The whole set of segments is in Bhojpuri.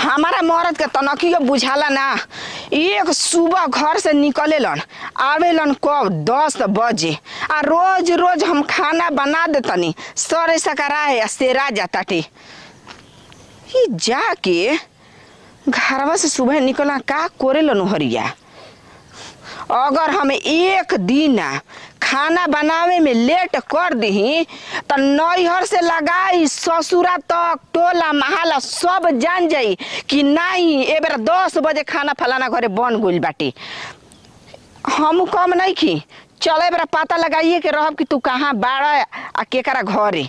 हमारा मरद के तनकियो बुझाला ना एक सुबह घर से निकलेलन आवेलन कब दस बजे आ रोज रोज हम खाना बना देतनी सरे सकरा है आ सेरा जाताटे ई जाके घरवा से सुबह निकलना का कोरेलन हरिया अगर हम एक दिन खाना बनावे में लेट कर दही तो नैहर से लगाई ससुरा तक टोला महाला सब जान जाई कि नहीं ए बेर दस बजे खाना फलाना घरे बन गइल बाटे हम कम नहीं खी चले बेरा पता लगाइए के रहब कि तू कहाँ बाड़ा आ केकरा घरे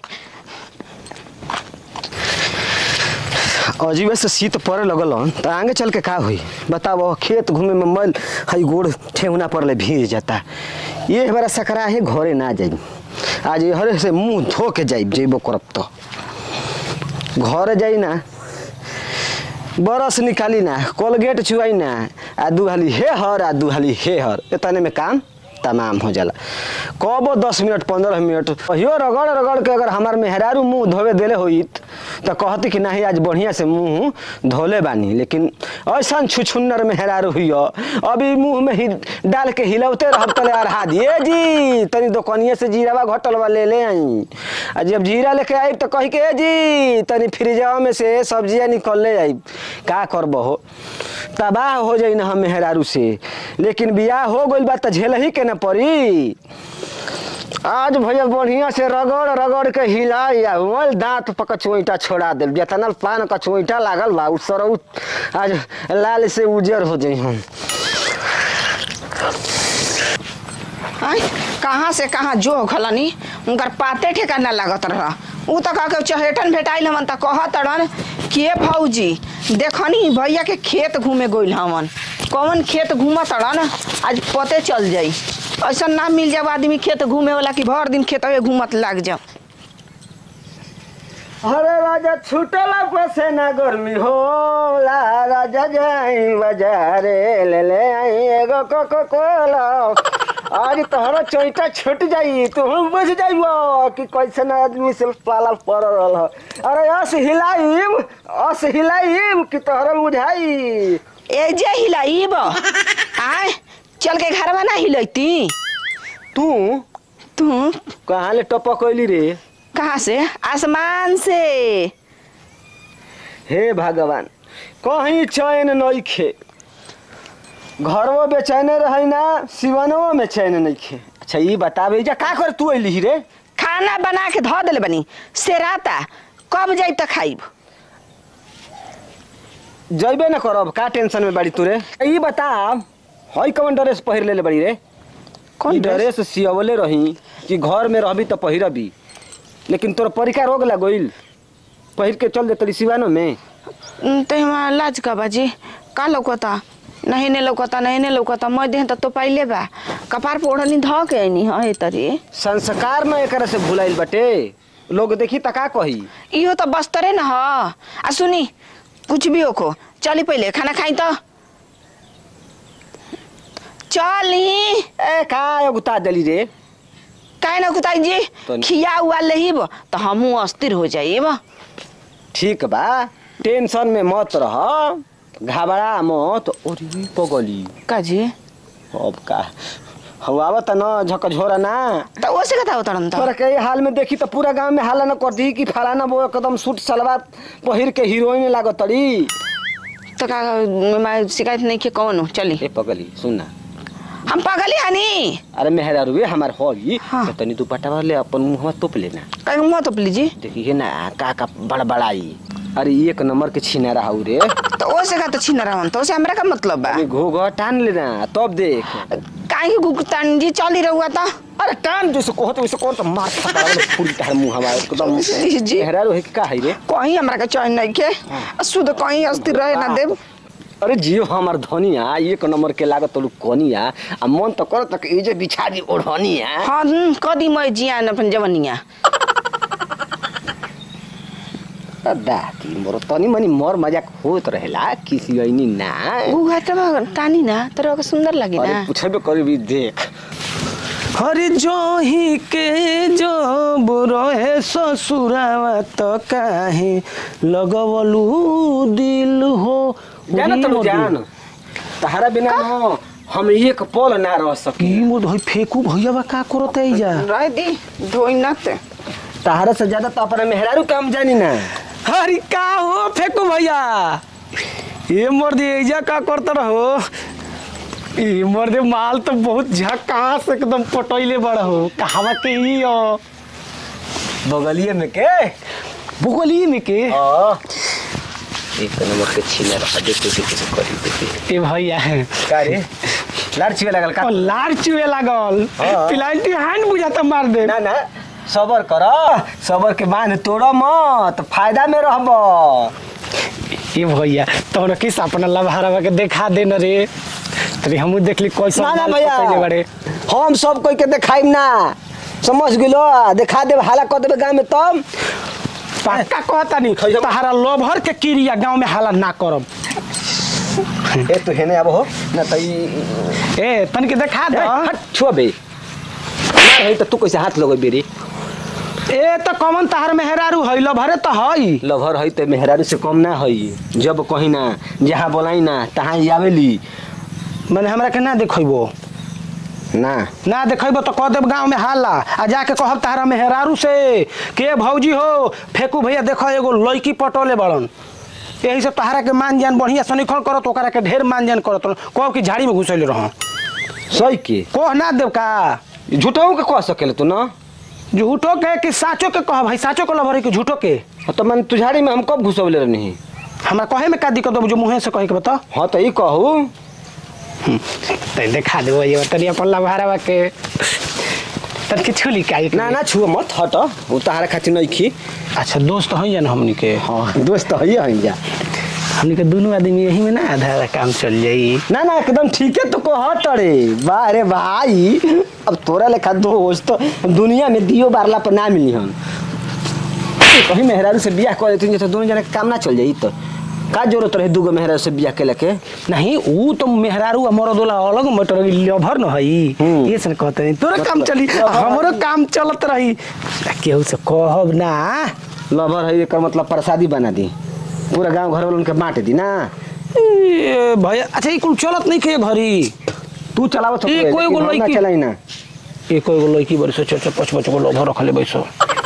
अजीबे से शीत पड़े लगल हन त आगे चल के का होई बताओ खेत घूमे में मैल हई गोड़ ठेहुना पर ले भीज जाता ये हमारा सकरा है घरे ना जाई आज हरे से मुंह धो के जाई जेबो करब तो घरे जाई ना बरस निकाली ना कोलगेट चुआई ना आ दुहाली हे हर आ दुहाली हे हर इतने में काम तमाम हो जाला कबो दस मिनट पंद्रह मिनट कहियो रगड़ रगड़ के अगर हमार मेहरारू मुंह धोवे देले होइत तो कहती कि नहीं आज बढ़िया से मुंह धोले बानी लेकिन ऐसा छुछुन्नर मेहरारू हुई अभी मुंह में ही डाल के हिलौते रहब तले अरहा दिए जी तनी दुकानिए से जीरावा घटल बा ले ले आई आ जब जीरा लेके आई तो कही के "ए जी तनी फ्रिजवा में से सब्जियां निकल ले आई का करबो हो तबाह हो जाई ना हम मेहरारू से लेकिन बियाह हो गइल बा त झेल ही के ना पड़ी आज भैया बढ़िया से रगड़ रगड़ के हिलाई आ वल दांत पर कचोईटा छोड़ा दे जितना पान कचोईटा लागल बा उ सरौ आज लाल से उजर हो जाई हम आई कहाँ से कहाँ जो खलनी उनकर पाते ठेकाना लागत रह उ तो कह के चहेटन भेटाइल हमन त कहत रन के भौजी देखनी भैया के खेत घूमे गइल हमन कौन खेत घूमत रन आज पते चल जाई ऐसा ना मिल जाब आदमी खेत घूमे वाला कि भर दिन खेतवे घूमत लाग जाओ अरे राजा छूटला पसे ना गर्मी होला राजा जाई बाजारे ले ले आई एगो कोको कोला आज तोहरा चोइटा छूट जाई तू बुझ जाइबो कि कैसन आदमी से पाला पड़ रहल ह। अरे अस हिलाइम अस हिलाइम कि तोहरा बुझाई ए जे हिलाइब आय चल के घरवा ना हिलैती तू तू कहाँ ले टपक कैली रे कहाँ से आसमान से हे भगवान कहीं चैन नइखे घरवो बेचैने रही ना सिवनवो में चैन नइखे अच्छा ई बताबे जा का कर तू अइली रे खाना बना के धो दिले बनी सेराता कब जाई त खाइब जइबे न करब का टेंशन में बाड़ी तू रे ई बता हई कौन ड्रेस पहिर लेले बाड़ी रे कौन ई ड्रेस? ड्रेस सियवले रही कि घर में रहबी त पहिरबी लेकिन तोर परीक्षा रोग लगोइल पहिर के चल देतली सिवानो में उम, तो हमारा लाज का बाजी का लौकता नहीं ने लौकता नहीं ने लौकता मैं देह तो पाइले बा कपार पर ओढ़नी ध के आईनी हाँ ए तरी संस्कार न एकरा से भुलाइल बाटे लोग देखी त का कही इहो तो बस्तरे न ह आ सुनी कुछ भी होको चली पहले खाना खाई तो चली ए का गुता दली रे काहे ना कुताई जी तो- खिया हुआ लेहिब तो हमहू अस्थिर हो जाइब ठीक बा टेंशन में मत रह घबरा मत और पगली का जी अब का हवावत न झकझोरा ना तो ओसे कथा उतरन तो तोरा के ये हाल में देखी तो पूरा गांव में हाला न कर दी कि फलाना वो एकदम सूट सलवार पहिर के हीरोइन लागत तड़ी तो का मैं शिकायत नहीं के कौन हूँ चली ए पगली सुन ना हम पगली हनी अरे मेहरारू वे हमार होगी हाँ। तो तनी दुपट्टा वाले अपन मुंह तोप लेना कहीं मुँह तो लीजिए देखिए ना का का बड़बड़ाई अरे एक नंबर के छीना रहा रे तो ओसे का तो छीन रहा तो ओसे हमरा का मतलब बा अरे घोघा टान लेना तब देख काहे के गुगतान जी चली रहुआ तो अरे टान जैसे कहत वैसे कौन तो मार खाता पूरी तार मुंह हमारा एकदम जी, जी। मेहरारू है कि का है रे कहीं हमरा का चैन नहीं के शुद्ध कहीं अस्थिर रहे ना देव अरे जियो हमार धनिया एक नंबर के लागत तलू कनिया आ मन तो करत कि ई जे बिछा दी ओढ़निया हाँ हम्म, कदी मैं जियान अपन जवनिया दाती मोर तनी मनी मोर मजाक होत रहेला किसी ऐनी ना गुगा तो तानी ना तर ओके सुंदर लगी अरे ना पूछबे करबी देख हरि जो ही के जो रहे ससुरावा त काहे लगवलू दिल हो जाना उही तो मोदी। जान तहरा बिना न हम एक पल ना रह सकी की मोद होई फेकू भैया बा का करत है जा रह दी धोई न ते तहरा से ज्यादा तो अपना मेहरारू काम जानी ना अरे का हो फेकू भैया ये मर्द एजा का करत रहो ये मर्द माल तो बहुत झकास एकदम पटैले बड़ हो कहावा के ई हो बगलिए में के बुगली में के हाँ एक नंबर के छीना रहा देखते से कैसे करी देखते ए भैया का रे लार छिवे लागल का ओ लार चुए लागल हाँ। पिलांटी हैंड बुझाता मार दे ना ना सबर कर सबर के बांध तोड़ मत फायदा में रहब ए भैया तोहरा किस अपना लभारवा के देखा दे न रे तरी हमू देखली कैसे ना ना माल भैया पकड़ले बड़े हम सब कोई के देखाइब ना समझ गेलो देखा देब हाला कर देबे गाँव में तब पक्का कहता नहीं खैजम। तहारा लोभर के क्रिया गांव में हाला ना करब ए तू हेने अब हो ना त ई ए तन के देखा ए, दे हट छुआ बे ना रही त तू कैसे हाथ लगो बेरी ए तो कमन तहार मेहरारू है लोभरे तो है लभर है त मेहरारू से कम ना है जब कहीं ना जहाँ बोलाई ना तहाँ ही आवेली मैंने हमरा के ना देखैबो ना ना देखैबो तो कह देब गांव में हाला आ जाके कहब तहारा मेहरारू से के भौजी हो फेकू भैया देखो एगो लड़की पटोले बड़न यही से तहारा के मान जान बढ़िया सनिखल करत ओकरा के ढेर मान जान करत कह कि झाड़ी में घुसैले रह सही के कह ना देव का झूठाऊ के कह सकेले तू ना झूठो के कि साचो के कह भाई साचो के लभरे कि झूठो के हाँ, तो मन तुझाड़ी में हम कब घुसवले रहनी हमरा कहे में का दिक्कत हो जो मुँहे से कहे के बता हाँ तो ई कहू तो देखा देबो ये तनी अपन लभारवा के तन के छुली का एक ना ना छुआ मत हट उ तहारा खातिर नहीं खी अच्छा दोस्त हैं या ना हमनी के हाँ दोस्त है हम जा हमनी के दोनों आदमी यही में ना आधा आधा काम चल जाई ना ना एकदम ठीक है तो को हट रे वाह रे भाई अब तोरा लेखा दोस्त दुनिया में दियो बारला पर ना मिली हन कहीं मेहरारू से बियाह कर देती तो दोनों जना के काम ना चल जाई तो का जरूरत रहे दूगो मेहरारू से बियाह के लेके नहीं ऊ तो मेहरारू हमरो दोला अलग मटर लभर न हई हम्म। ये सन कहते नहीं तोरा काम मतलब- चली हमरो काम चलत रही केहू से कहब ना लवर है एकर मतलब प्रसादी बना दी पूरा गांव घर वालों के बांट दी ना ए, भैया अच्छा ई कुल चलत नहीं खे घरी तू चलावत हो ए, कोई गो लड़की- चलाई ना एको एगो लड़की बड़ी सौ चार पाँच पाँच गो लभर रखले बैसो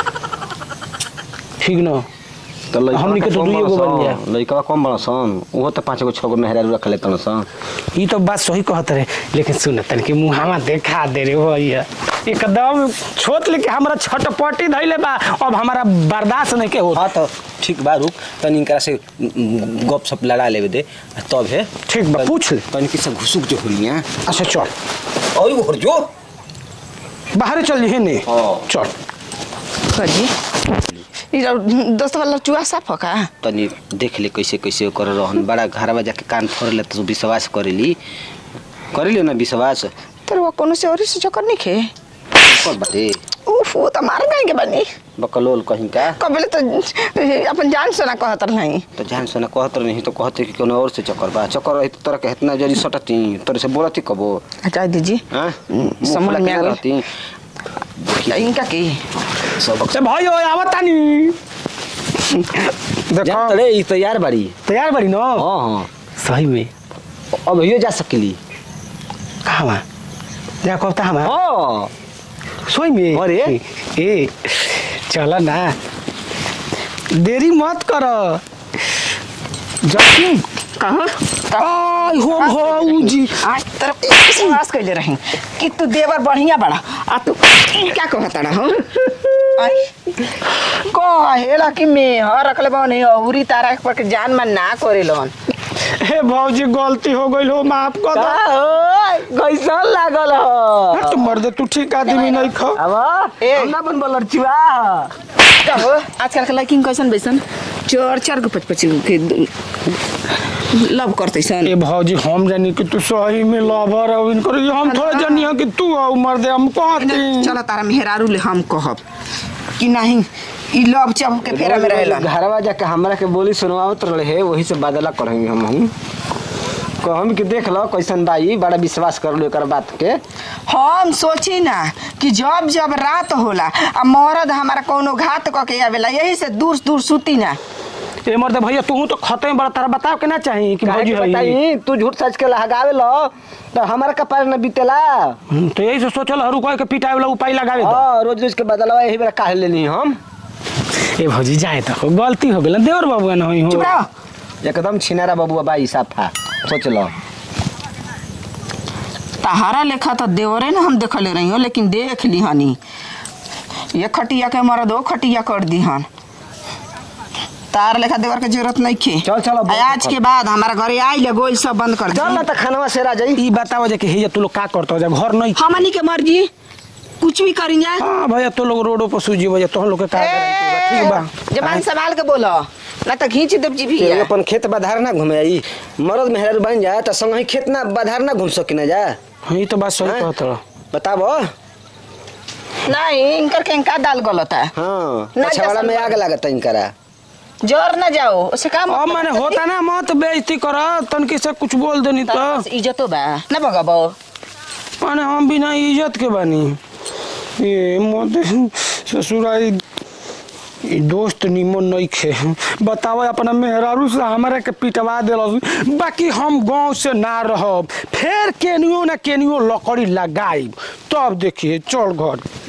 ठीक न तो लइकवा हमनी के तो कम दुइये गो बड़ा बन सन। लइकवा कम बड़ा सन उहो तो पाँच गो छह गो मेहरारू रख लेतन सन ई तो बात सही कहत रहे लेकिन सुन तन के मुहावा देखा दे रे भैया एकदम छोट लेके हमरा छटपटी धैले बा अब हमारा बर्दाश्त नहीं के हो हाँ तो ठीक बा रुक तनी इनकरा से गप सप लड़ा लेवे दे आ तब है ठीक बा पूछ ले तनी किसे घुसुक जो होई हैं अच्छा चल और वो जो बाहर चल जी ने हाँ। चल कजी ई दोस्त वाला चुआ साफ का तनी देख ले कैसे कैसे कर रहन बड़ा घरवा जाके कान फोड़ ले तो विश्वास करेली करेली ना विश्वास तर वो कोनो से और से चक्कर नहीं खे कर बाटे उफ वो तो मार गए के बनी बकलोल कहीं का कबले तो अपन जान से ना कहत नहीं तो जान से ना कहत नहीं तो कहते कि कोनो और से चक्कर बा चक्कर रही तो तोरा के इतना जल्दी सटती तोरे से बोलती कबो हटा दीजिए हाँ मुंह समझ फुला के में आ ना गई। रहती इनका की से भाई ओ आवत तानी जान देखो तड़े ई तैयार बाड़ी तैयार बड़ी न हाँ हाँ सही में अब यो जा सकली कहाँ बा जा कहता हम हाँ सोई में अरे। ए चल ना देरी मत कर जखी कहाँ आई हो भौजी आज तरफ विश्वास कैले रही कि तू देवर बढ़िया बड़ा आ तू क्या कहत रहा हो आई कहेला कि मैं हर रखले बने औरी तारा पर के जान मन ना करे लोन हे भौजी गलती हो गई हो माफ कर दो कैसन लागल हो हाँ, तू मर्द तू ठीक आदमी नहीं खा अब ए। हमरा बन बोलर चिवा कहो आजकल के लड़की कैसन बैसन चार चार गो पच पच के लव करते सन ए भौजी हम जानी कि तू सही में लवर हो इनकर ये हम थोड़ा जानी है कि तू हो मर्द हम कहती चलो तारा मेहरारू ले हम कहब कि नहीं ई लव चब के फेरा में रहेला घरवा जाके हमरा के बोली सुनवावत रहे वही से बदला करेंगे हम हम कहम कि देख लो कैसन बाई बड़ा विश्वास कर लो एकर बात के हम सोची ना कि जब जब रात होला आ मरद हमारा कोनो घात क के आवेला यही से दूर दूर सुती ना ए मर्द भैया तू तो खते में बड़ा तारा बताओ के ना चाही कि काहे भौजी के है बताई तू झूठ सच के लहगावे लो तो हमारा कपार न बीतेला तो यही से सोचल हरू कह के पिटाए वाला उपाय लगावे दो हाँ रोज रोज के बदलवा यही बेरा काहे लेनी हम ए भौजी जाए तो गलती हो गेल देवर बाबू न होई हो चुप रहो एकदम छिनारा बबुआ बाई साफा सोच लो तहारा लेखा तो देवरे ना हम देखले रही हो लेकिन देख ली हनी ये खटिया के मरद वो खटिया कर दी हन तार लेखा देवर के जरूरत नहीं खे चल, चल, अब आ आज के बाद हमारा घरे आई ले गोल सब बंद कर चल ना दी तो खानवा से रा जाई ई बताओ जे कि हे तू लोग का करतो जा घर नहीं हमनी के मर्जी कुछ भी करी जाए हां भैया तो लोग रोडो पर सूजी भैया तो लोग के का गारंटी बा ठीक बा जबान संभाल के बोलो ना तो घींच देव जी भी के अपन खेत बधार ना घूमे आई मरद मेहरारू बन जा तो संग ही खेत ना बधार ना घूम सकी ना जा हाँ, ई तो बात सही हैं? कहत रहो बताबो नहीं इनकर के इनका दाल गलत है हाँ ना अच्छा वाला जा में संग- आग लागत इनकरा जोर ना जाओ उसे काम अब माने होता ना मत बेइज्जती कर तनकी से कुछ बोल देनी तो इज्जतो बा ना भगबो माने हम बिना इज्जत के बानी ये मत ससुराई ई दोस्त निमन नहीं खे बताओ अपना मेहरारू से हमारे के पिटवा दिल बाकी हम गांव से ना रहब फिर केनियो ना केनियो लकड़ी लगाई तब देखिए चल घर